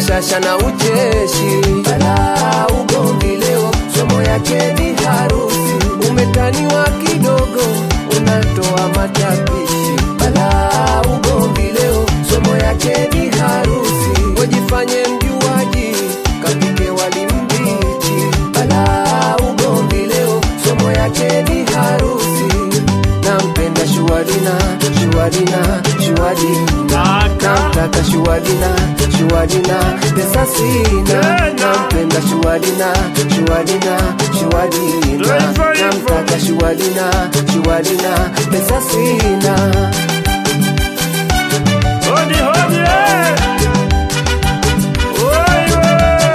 bashasha na ucheshi. Ala ugomvi leo, somo yake ni harusi. Umetaniwa kidogo, unatoa matapishi. Ala ugomvi leo, somo yake ni harusi. Wajifanye mjuaji, kapike wali mbichi. Ala ugomvi leo, somo yake ni harusi. Nampenda Shuadina, Shuadina, Shuadina namtaka Shuadina, Shuadina, pesa sina. Nampenda Shuadina, Shuadina, Shuadina, namtaka Shuadina, Shuadina, pesa sina. Hodi hodi eh! Wewe!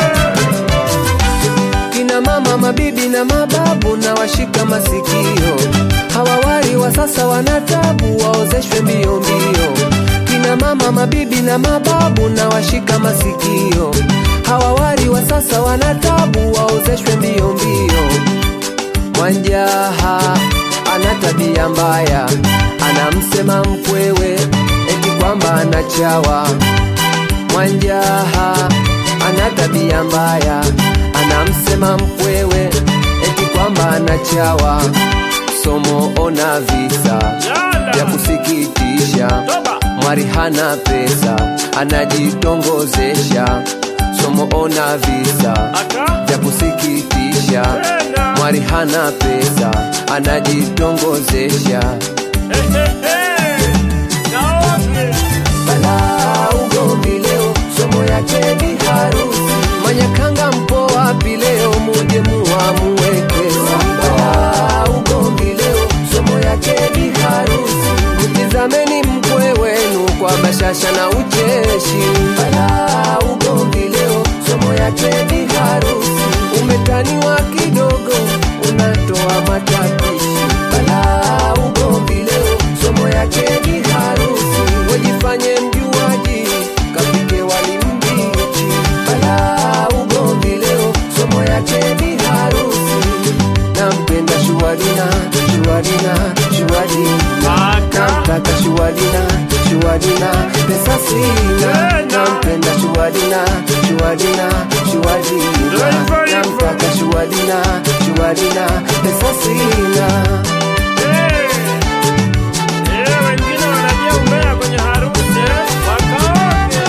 Kina mama, mabibi na mababu na washika masikio, hawawari wa sasa wanatabu, waozeshwe mbio mbio. Kina mama, mabibi na mababu na washika masikio, hawawari wa sasa wanatabu, waozeshwe mbio mbio. Mwanjaha ana tabia mbaya, anamsema mkwewe eti kwamba anachawa. Mwanjaha ana tabia mbaya, anamsema mkwewe eti kwamba anachawa. Somo ona visa vya Yala! kusikitisha, Toba! mwari hana pesa, anajitongozesha. Somo ona visa Aka? vya kusikitisha, Tena! mwari hana pesa, anajitongozesha. Eh, eh, eh! Naoge! Bala ugomvi leo, somo yake ni harusi. Manyakanga mpo wapi leo, muje muamuwekeza. Bala ugomvi leo, somo yake ni harusi. Mtizameni mkwe wenu kwa bashasha na ucheshi. Bala ugomvi leo, somo yake ni harusi. Umetaniwa kidogo, unatoa matapishi. Bala ugomvi leo, somo yake ni harusi. Wajifanye mjuaji, kapike wali mbichi. Bala ugomvi leo, somo yake ni harusi. Nampenda Shuadina, Shuadina, Shuadina. Aka? Namtaka Shuadina, Shuadina, pesa sina. Tena. Nampenda Shuadina, Shuadina, Shuadina. Hivyo hivyo. Namtaka Shuadina, Shuadina, pesa sina. Eh! Eh, wengine wanajia umbea kwenye harusi, eh? Wakaoge!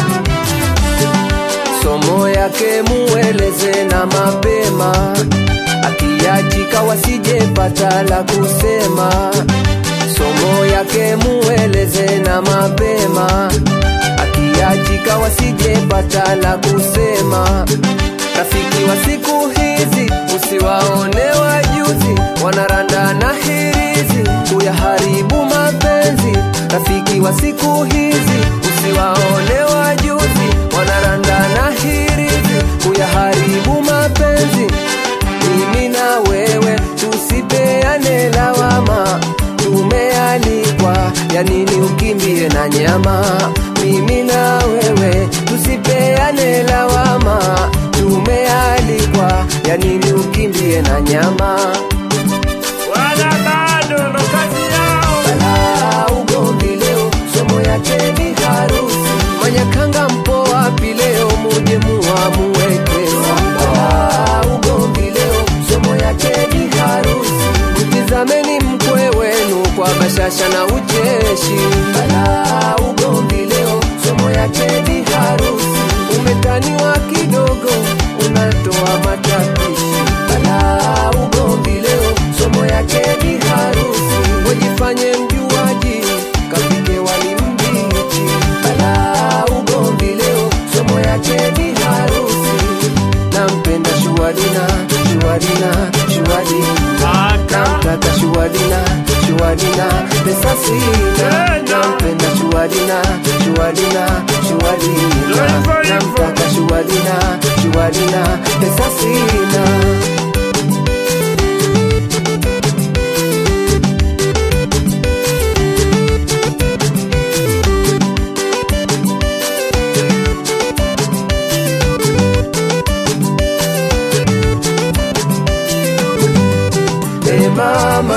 somo yake mueleze na mapema, akiachika wasijepata la kusema. Somo yake mueleze na mapema, akiachika wasijepata la kusema. Rafiki wa siku hizi usiwaone wajuzi, wanaranda na hirizi kuyaharibu mapenzi. Rafiki wa siku hizi usiwaone wajuzi, wanaranda na hirizi kuyaharibu mapenzi. Mimi na wewe tusipeane lawama, tumealikwa ya nini ukimbie na nyama? Mimi na wewe tusipeane lawama, tumealikwa ya nini ukimbie na nyama? Wala bado ndo kazi yao. Bala ugomvi leo, somo yake ni harusi. Manyakanga mpo wapi leo, muje muamuwekeza. Bala ugomvi leo, somo yake ni harusi. Mtizameni mkwe wenu kwa bashasha na ucheshi. Bala ugomvi leo, somo yake ni harusi. Umetaniwa kidogo, unatoa matapishi. Bala ugomvi leo, somo yake ni harusi. Wajifanye mjuaji, kapike wali mbichi. Bala ugomvi leo, somo yake ni harusi. Nampenda Shuadina, Shuadina, Shuadina. Aka? Namtaka Shuadina, Shuadina, pesa sina. Tena. Nampenda Shuadina, Shuadina, Shuadina. Hivyo hivyo. Namtaka Shuadina, Shuadina, pesa sina. E mama,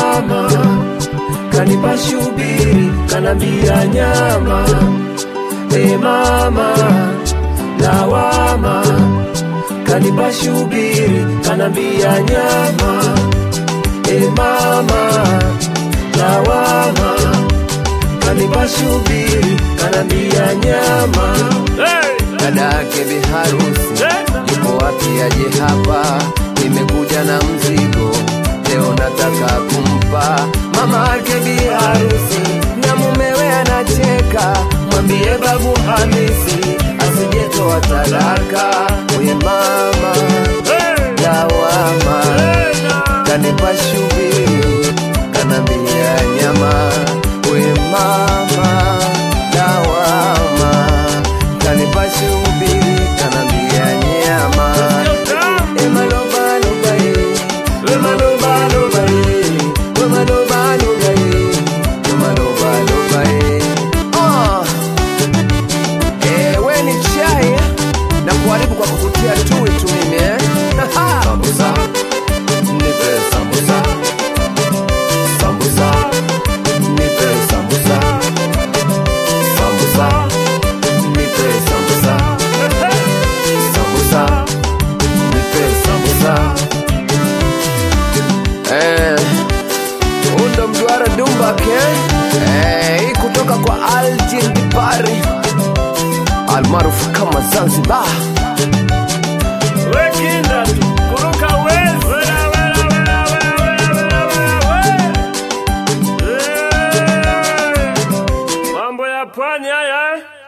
lawama kanipa shubiri kanambia nyama e mama lawama kanipa shubiri kanambia nyama e mama lawama kanipa shubiri kanambia nyama Hey! dada yake biharusi Tena! yuko wapi aje hapa nimekuja na mzigo leo nataka kumpa mama yake biharusi na mumewe anacheka mwambie babu hamisi asijetoa talaka we mama Hey! lawama Tena! kanipa shubiri kanambia nyama we mama lawama kanipa shubiri kanambia nyama Tamu! Emalobaloba, eh. Emalobaloba, eh. Emalobaloba, eh. Emalobaloba, eh. Ah. Eh, we ni chai eh? na kuharibu kwa kukutia tui tu mimi eh? Sambusa. Nipe sambusa. Sambusa. Nipe sambusa. Sambusa. Nipe sambusa. Sambusa. Nipe sambusa. Eh, huu ndo mduara Dumbak eh? Eh, hii kutoka kwa Aljin Dipari almaarufu kama Zanzibar. Wekinda tu, kuruka wezi. Wela, wela, wela, wela, wela, wela, wela, we. Eh, Mambo ya pwani haya eh?